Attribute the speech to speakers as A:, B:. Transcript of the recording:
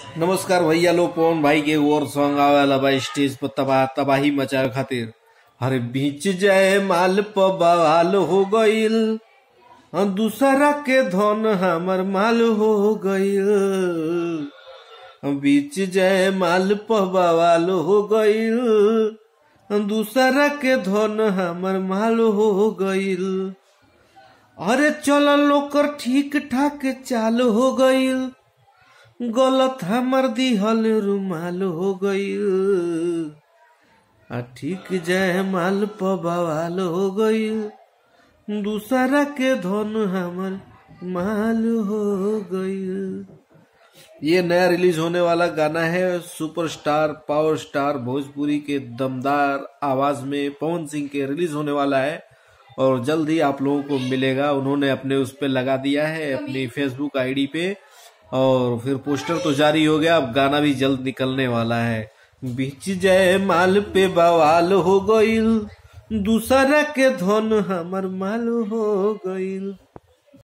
A: नमस्कार भैया लो पवन भाई के और सॉन्ग आवेला बा स्टेज पर तबाह तबाही मचावे खातिर अरे बीच जाए माल प बवाल हो गईल अ दूसरा के धन हमर माल हो गईल अ बीच जाए माल प बवाल हो गईल अ दूसरा के धन हमर माल हो गईल अरे चल लोकर ठीक ठाक चाल हो गईल गलत हमर दिहल रुमाल हो गईल आ ठीक जय माल प बवाल हो गईल दूसरा के धन हमर माल हो गईल ये नया रिलीज होने वाला गाना है सुपरस्टार पावर स्टार भोजपुरी के दमदार आवाज में पवन सिंह के रिलीज होने वाला है और जल्द ही आप लोगों को मिलेगा उन्होंने अपने उस पे लगा दिया है अपनी फेसबुक आईडी पे और फिर पोस्टर तो जारी हो गया अब गाना भी जल्द निकलने वाला है बीच जय माल पे बवाल हो गईल दूसरा के धन हमर माल हो गईल